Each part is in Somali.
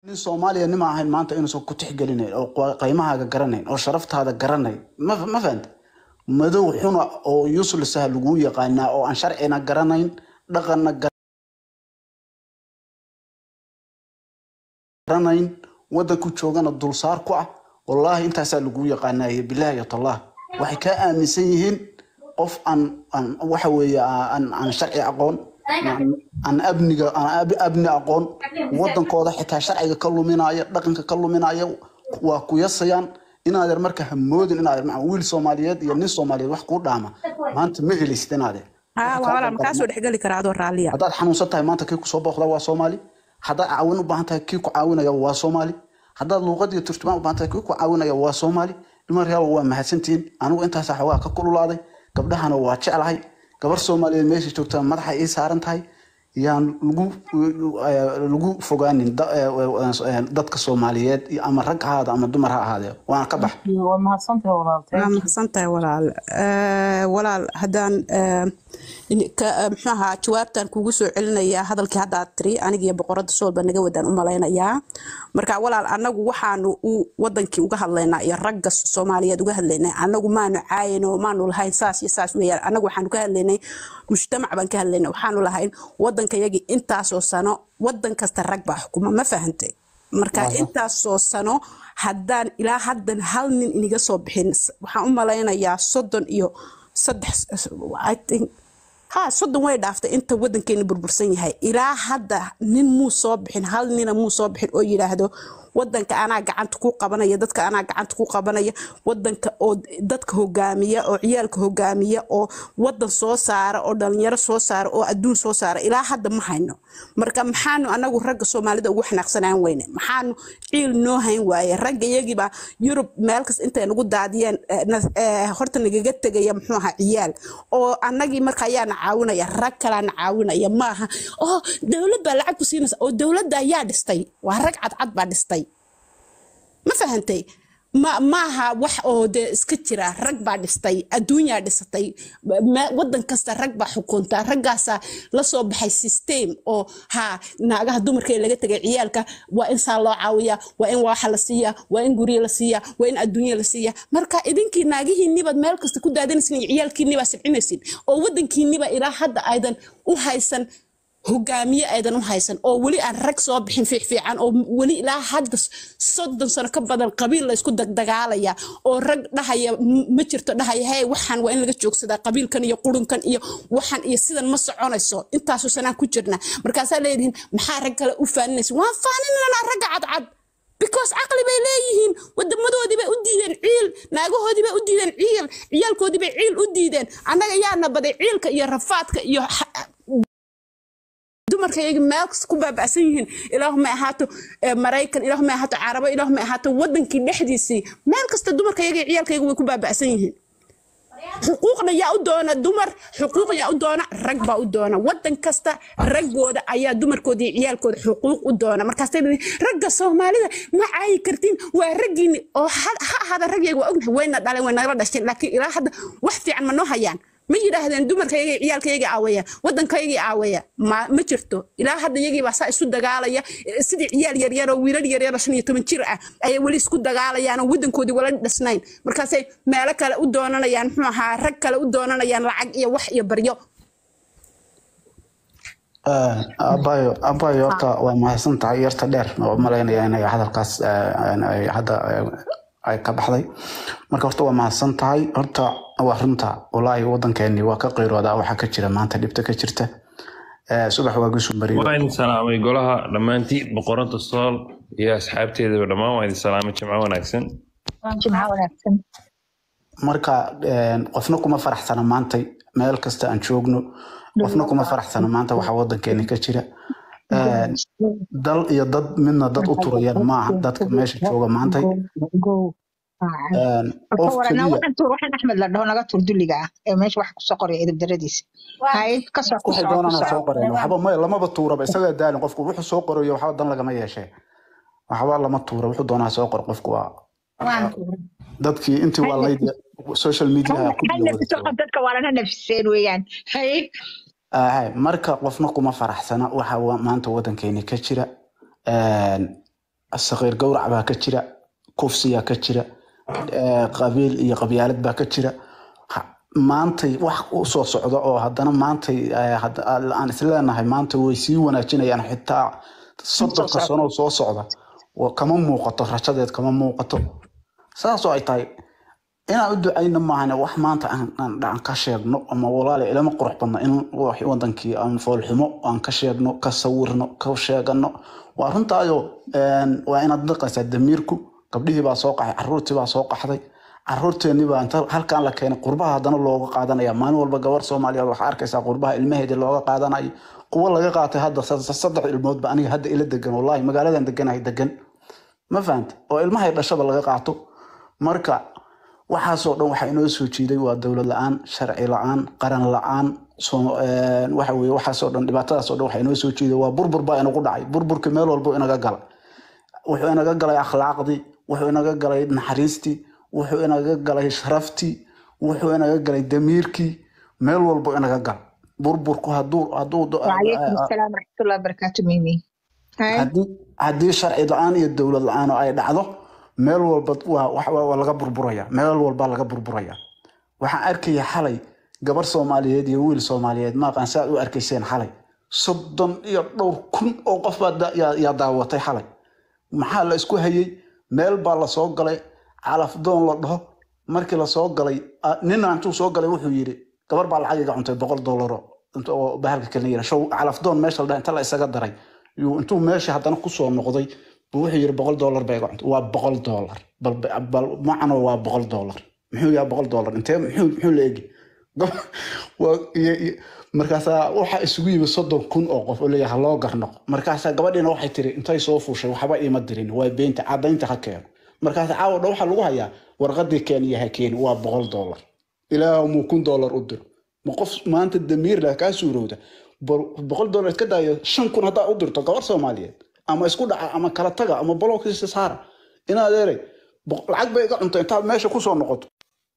nin soomaaliya nima ahayn maanta inuusan ku tixgelinayn oo qa- qiimahaaga garanayn oo sharaftaada garanayn ma ma fahanta madow xuna oo uselessaha laguu yaqaanaa oo aan sharcina garanayn dhaqanna garanayn wadanku joogana dulsaar ku ah wallaahi intaasaa laguu yaqaanaaye bilaahi tallah waxay kaa aaminsan yihiin qof aan aan waxa weeye aan aan sharci aqoon aan aan abniga aan ab- abni aqoon wadankooda xitaa sharciga ka luminaya dhaqanka ka luminaya waa ku yasayaan inaadeer marka hamoodin inaadeer maca wiil soomaaliyeed iyo nin soomaaliyeed wax kuu dhaama maanta ma helaysid inaadeer haa waa walaal makaa soo dhexgeli karaa adoo raalliya haddaad xanuunsan tahay maanta kii kusoo booqda waa soomaali haddaad caawin u baahan tahay kii ku caawinaya waa soomaali haddaad luuqad iyo turjumaan u baahan tahay kii ku caawinaya waa soomaali dhimaryaal waa mahadsantihiin anigu intaasa xoogaa ka kululaaday gabdhahana waa jeclahay gabar soomaaliyeed meesha joogta madaxa ii saaran tahay yaan lagu lagu fogaanin da- eh, dadka soomaaliyeed iyo ama rag ha ahaada ama dumar ha ahaadee waana ka bax waa mahadsantahay walaaltay waa mahadsan tahay walaal Eh, walaal haddaan eh, in- ka- eh, muxuu ahaa jawaabtan kugu soo celinayaa hadalkii haddaad tiri anigiyo boqorada soolba naga wadaan u malaynayaa marka walaal anagu waxaanu u wadankii uga hadlaynaa iyo ragga soomaaliyeed uga hadlaynay anagu maanu caayino maanu lahayn saas iyo saas weeyaan anagu waxaanu ka hadlaynay mujtamac baan ka hadlaynay waxaanu lahayn wadankayagii intaasoo sano wadan kasta rag baa xukuma ma fahantay marka intaasoo sano haddaan ilaa haddan hal nin iniga soo bixin s- waxaan u malaynayaa soddon iyo saddex I think ha soddon way dhaaftay inta wadankeena burbursan yahay ilaa hadda nin muu soo bixin hal nina muu soo bixin oo yidhaahdo wadanka anaa gacanta ku qabanaya dadka anaa gacanta ku qabanaya wadanka oo dadka hogaamiya oo ciyaalka hogaamiya oo wadan soo saara oo dhalinyaro soo saara oo adduun soo saara ilaa hadda ma hayno marka maxaanu anagu ragga soomaalida ugu xanaaqsanaan weyne maxaanu ciil noo hayn waaye ragga iyagiiba yurub meel kasta intay nagu daadiyeen eh, na- eh, horta nagaga tegaya muxuu ahaa ciyaal oo anagii marka ayaana caawinaya rag kalaana caawinaya maaha oo dowlad baa lacag ku siinaysa oo dowladda ayaa dhistay waa rag cadcad baa dhistay ma fahantay ma maaha wax oo dee iska jira rag baa dhistay adduunyaa dhisatay ma- wadan kasta rag baa xukunta raggaasaa la soo baxay system oo ha naagaha dumarka ee laga tegay ciyaalka waa in saa loo caawiyaa waa in waxa la siiyaa waa in guryo la siiyaa waa in adduunya la siiyaa marka idinkii naagihiinnibaad meel kasta ku daadanaysin iyo ciyaalkiinnibaad sibcinaysin oo wadankiinniba ilaa hadda aydan u haysan hogaamiye aydan u haysan oo weli aan rag soo bixin fiicfiican oo weli ilaa hadda soddon sano ka badan qabiil laysku dagdagaalaya oo rag dhahaya m- ma jirto dhahaya hey waxaan waa in laga joogsadaa qabiilkan iyo qurunkan iyo waxan iyo sidan ma soconayso intaasoo sanaan ku jirna markaasaa leedihiin maxaa rag kale u faaninaysa waan faaninanaa ragga cadcad because caqli bay leeyihiin wadamadoodii bay u diideen ciil naagahoodii bay u diideen ciil ciyaalkoodii bay ciil u diideen annaga yaana baday ciilka iyo rafaadka iyo xa- dumarka iyaga meel kasta ku baaba'san yihiin ilaahumay ahaato eh, maraykan ilaahumay ahaato carabo ilaahumay ahaato wadankii dhexdiisii meel kasta dumarka iyaga iyo ciyaalka iyaga way ku baaba'san yihiin xuquuqna yaa u doona dumar xuquuq yaa u doona rag baa u doona wadan kasta raggooda ayaa dumarkooda iyo ciyaalkooda xuquuq u doona markaasay leeyihiin, ragga soomaalida ma caayi kartiin waa raggiini oo ha ha ahaada ragyaga waa ognahay wayna dhaleen way nagala dhasheen laakiin ilaa hadda wax fiican ma noo hayaan ma yidhaahdeen dumarkayga iyo ciyaalkayga aaweya wadankaygii aaweya ma ma jirto ilaa hadda iyagii baa saa isu dagaalaya eh, sidii ciyaal yaryar oo wiilal yaryar oo shan iyo toban jir ah ayay weli isku dagaalayaan oo wadankoodii wala dhisnayn markaasay meelo kale u doonanayaan muxuu ahaa rag kale u doonanayaan lacag iyo wax iyo baryo abayo abayo horta waa mahadsan tahay yarta dheer oo malaynaya inay hadalkaas eh, ay hadda eh, ay ka baxday marka horta waa mahadsan tahay horta waa runta walaahi wadankeeni waa ka qiiroodaa waxaa ka jira maanta dhibta ka jirta Eh, subax waa gusu marido waa idin salaamay golaha dhammaantii boqoranta sool iyo asxaabteedaba dhammaan waa idin salaamay jimco wanaagsan jimca wanaagsan marka eh, qofna kuma faraxsana maantay meel kasta aan joogno qofna kuma faraxsana maanta waxa wadankeeni ka jira Eh, dal iyo dad midna dad u turayaan maaha dadka meesha jooga maantay Eh, qof warana keliya waxaan tuur waxaan axmed la dhaho naga tuur dulliga ah ee meesha wax kusoo qoraya edeb daradiisa hay kasoo waxay kusoo doonaan ha kusoo soo qoreen waxba may lamaba tuuraba isagaa daalin qofku wuxuu soo qorayo waxba dan lagama yeeshee waxba lama tuura wuxuu doonaa soo qor qofku waa waan tuuray dadkii intii waa layd social media ha ku wada nafiso jooga dadka waa lana nafiseen weeyaan hay Ahay, marka qofna kuma faraxsana waxa wa- maanta wadankeeni ka jira Een, saqiir gowrac baa ka jira kufsiyaa ka jira eh, qabiil iyo qabyaalad baa ka jira Ha- maantay wax u soo socda oo haddana maantay eh, hadda- aan isleenahay maanta way sii wanaajinayaan xitaa soddonka sano soo socda wa- kama muuqato rajadeed kama muuqato saasoo ay tahay inaan u ducayno maahane wax maanta aan aan aan ka sheegno ama walaali ilama qurux badna in wax wadankii aan foolxumo aan ka sheegno ka sawirno ka sheegano waa runtaayo een, waa inaad dhaqaysaa damiirku gabdhihii baa soo qaxay caruurtii baa soo qaxday caruurteennii baa inta halkaan la keenay qurbaha haddana looga qaadanaya maalin walba gabar soomaaliyeed waxaa arkaysaa qurbaha ilmaheedii looga qaadanayo kuwo laga qaatay hadda sa- saddex ilmoodba aniga hadda ila degan wallahi magaaladan deganahay degan ma fahanta oo ilmahay dhashaba laga qaato marka waxaasoo dhan waxaa inoo soo jiiday waa dowlad la-aan sharci la-aan qaran la-aan soo- een, waxa weye waxaasoo dhan dhibaatadaasoo dhan waxaa inoo soo jiiday waa burbur baa inagu dhacay burburka meel walbo inaga gala wuxuu inaga galay akhlaaqdii wuxuu inaga galay naxariistii wuxuu inaga galay sharaftii wuxuu inaga galay damiirkii meel walbo inaga gal burburku haduu haduu وعليكم السلام ورحمة الله وبركاته ميمي هاي haddii haddii sharci la-aan iyo dowlad la-aan oo ay dhacdo meel walba waa wax- waa waa laga burburaya meel walba laga burburaya waxaan arkaya xalay gabar soomaaliyeed iyo wiil soomaaliyeed maaqaan saad u arkayseen xalay soddon iyo dhowr kun oo qof baa da- yaa yaa daawatay xalay maxaa la isku hayay meel baa la soo galay calafdoon la dhaho markii la soo galay ah, nina intuu soo galay wuxuu yidhi gabar baa lacag iga cuntay boqol doolaro inta oo bahalka kale yira show calafdoon meesha la dhaha inta la isaga daray yuu intuu meesha haddana kusoo noqday buu wuxuu yidhi boqol doolar baa iga cuntay waa boqol doolar bal bal macno waa boqol doolar muxuu yahay boqol doolar intee muxuu muxuu la egi Gab- waa- iyo- iyo- markaasaa waxaa isugu yimi soddon kun oo qof oo leeyahay loo garnoqo markaasaa gabadhiina waxay tiri intay soo fuushay waxba iima dirin waa beenta cadaynta ha keeno markaas caawa dha waxaa lagu hayaa warqadii keeniya ha keeni waa boqol doolar ilaahu muu kun doolar u diro ma qof maanta damiir leh kaa suurowda bal- boqol doolar iska daayo shan kun haddaa u dirto gabar soomaaliyeed ama isku dhaca ama kala taga ama bolokisa saara inaad eeray boq- lacag bay iga cunto intaad meesha kusoo noqoto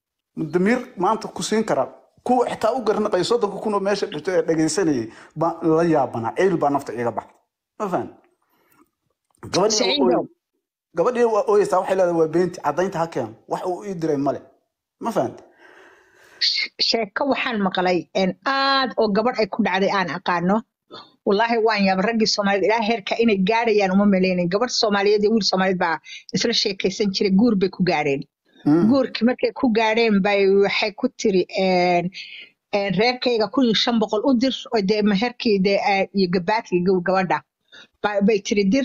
damiir maanta ku siin karaa kuwa xitaa u garnaqaya soddonka kun oo meesha dhigto ee dhegaysanayay baa la yaabanaa ceyl baa nafta iga baxda ma fahan gabadhii Saciidow. gabadhii waa ooyeysaa waxay leedahay waa beenti cadaynta ha keeno wax uu ii diray male ma fahanta sheeko waxaan maqlay een aad oo gabadh ay ku dhacday aan aqaano wallaahi waan yaaba raggii soomaaliyeed ilaa heerka inay gaadhayaan uma maleynayn gabadh soomaaliyeed iyo wiil soomaaliyeed baa isla sheekaysan jiray guur bay ku gaadheen guurkii markay ku gaadheen bay waxay ku tiri een een reerkayga kun iyo shan boqol u dir oo dee meherkii dee aa- iyo gabaadkii gaw- gabadha Ba- bay tiri dir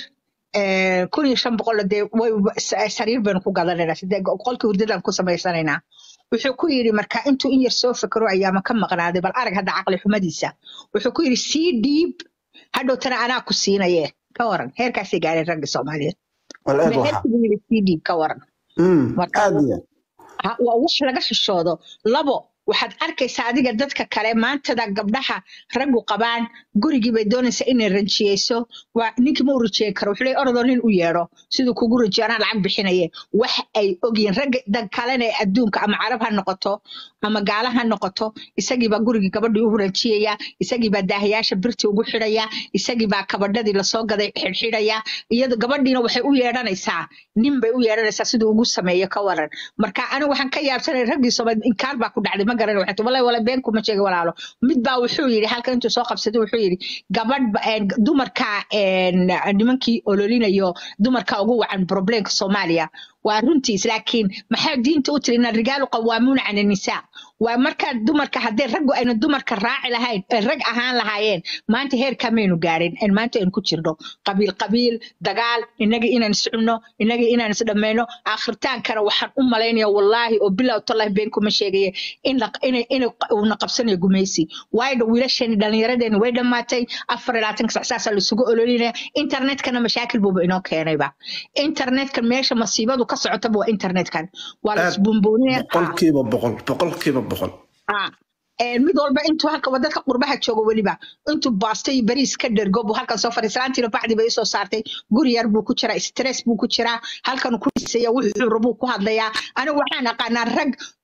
een kun iyo shan boqol dee way sa- sariir baynu ku gadanaynaa sidee qolkii hurdadaan ku samaysanaynaa wuxuu ku yidhi marka intuu in yar soo fekero ayaama ka maqnaaday bal arag hadda caqli xumadiisa wuxuu ku yidhi sii dhiib hadhowtana anaa ku siinaye ka waran heerkaasay gaadheen ragga soomaaliyeed wal eeg waxa meherkii buu yidhi sii dhiib ka waran Mm, marka aad iyo ha- waa wax laga xishoodo labo waxaad arkaysaa adiga dadka kale maantada gabdhaha raggu qabaan gurigii bay doonaysaa inay ranjiyeyso waa ninkii ma u rajiyen karo wuxuu leeyahay orodoo nin u yeedho siduu kugu rajiyo anaa lacag bixinaye wax ay ogyihiin ragga dan kalena ee adduunka ama carab ha noqoto ama gaala ha noqoto isagiibaa gurigii gabadhii u ranjiyaya isagiibaa daahayaasha birtii ugu xidhaya isagiibaa kabadhadii lasoo gaday xidhxidhaya iyado gabadhiina waxay u yeedhanaysaa nin bay u yeedhanaysaa siduu ugu sameeyo ka waran marka anigu waxaan ka yaabsanay raggii soomaaliyeed inkaar baa ku dhacday ma garan waxay wallahi wala been kuma sheegi walaalo mid baa wuxuu yidhi halka intuu soo qabsaday wuxuu yidhi gabadh ba- een, dumarka een, nimankii ololinayo dumarka ugu wacan problemka soomaaliya waa runtiis laakiin maxaa diinta u tiri ina rijaalu qawaamuuna cala nisaa waa markaa dumarka haddii raggu ayna dumarka raaci lahayn ee rag ahaan lahaayeen maanta heerkaa maynu gaarin en maanta aynu ku jirno qabiil qabiil dagaal inagii inaan iscunno inagii inaan isdhammayno aakhritaankana waxaan u malaynaya wallaahi oo bilow tallahi been kuma sheegaya in la- inay inay uuna qabsanayo gumaysi waayo wiilasheeni dhallinyaradeeni way dhammaatay afar iyo labaatanka sac saasaa laisugu ololinaya internetkana mashaakil buuba inoo keenayba internetka meesha masiibadu ka socotaba waa internetkan waa la Aad isbuunbuuninaya boqolkiiba boqol boqolkiiba boqol Ah, een, mid walba intuu halka wadadka qurbaha joogo weliba intuu baasto iyo bariis ka dhergo buu halkan soo fadhiistay salaantiina bacdi bay isoo saartay guri yar buu ku jiraa stress buu ku jiraa halkan ku dhisaya wuxuu rabuu ku hadlayaa anigu waxaan aqaanaa rag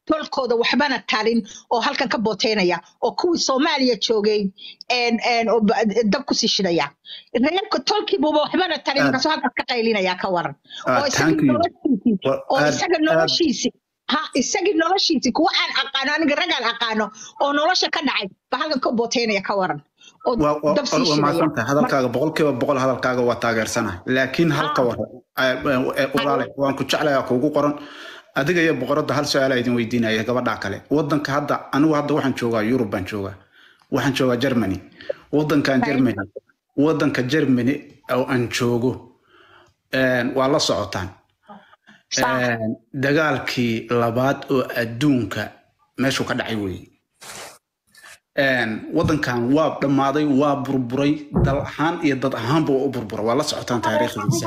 tolkooda waxbana tarin oo halkan ka booteynaya oo kuwii soomaaliya joogay een- een oo ba- dab kusii shidaya reerka tolkiibuba waxbana tarin Aad- markaasuu halkaas ka qaylinaya ka waran Ah, oo isaga thank you. noloshiisii Wa- oo aad- isaga aad- noloshiisi ha isagii noloshiisi kuwa aan aqaano aniga ragaan aqaano oo nolosha ka dhacay ba halkan ka booteynaya ka waran oo waa waa- dab sii waa shidaya mahadsantahay hadalkaaga boqolkiiba boqol hadalkaaga waa taageersanahay laakiin halka war walaale waan ku jeclayaa kuugu qoran adiga iyo boqoradda hal su-aala idin weydiinaya gabadha kale wadanka hadda anigu hadda waxaan joogaa yurub baan joogaa waxaan joogaa germany wadankan germany wadanka germany oo aan joogo een, waa la socotaan Een, dagaalkii labaad oo adduunka meeshuu ka dhacay weeye Een, wadankan waa dhammaaday waa burburay dal ahaan iyo dad ahaanba waa u burbura waa la socotaan taariikhdiisa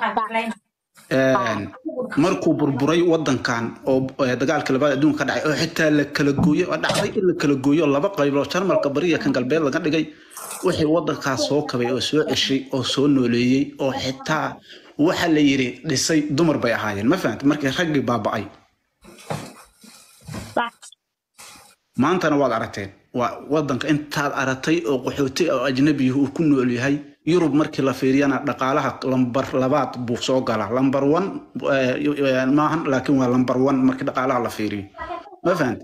Een, markuu burburay wadankan oo eh, dagaalkii labaad adduunka ka dhacay oo xitaa la kala gooyo oo dhacday in la kala gooyo laba qaybood jarmalka bariya kan galbeed laga dhigay wixii wadankaas soo kabay oo soo ceshay oo soo nooleeyey oo xitaa waxa la yiri dhisay dumar bay ahaayeen ma fahanta markii raggii baaba'ay maantana waad aragteen waa wadanka intaad aragtay oo qaxooti oo ajnabiya uu ku nool yahay yurub markii la fiiriyana dhaqaalaha lambar labaad buu soo galaa lambar one eh, maahan laakiin waa lambar one markii dhaqaalaha la fiiriyo ma fahanta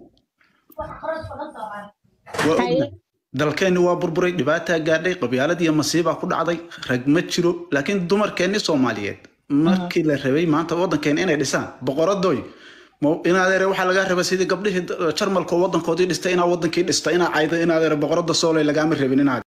waa ognahay. dalkeenni waa burburay dhibaataa gaadhay qabyaalad iyo masiibaa ku dhacday rag ma jiro laakiin dumarkeenni soomaaliyeed markii la rabay maanta wadankeena inay dhisaan boqoradoy ma- inaadeere waxaa lagaa raba sidii gabdhihii jarmalka oo wadankoodii dhistay inaa wadankii dhista inaa cayda inaadeere boqorada sooley lagaama rabin inaad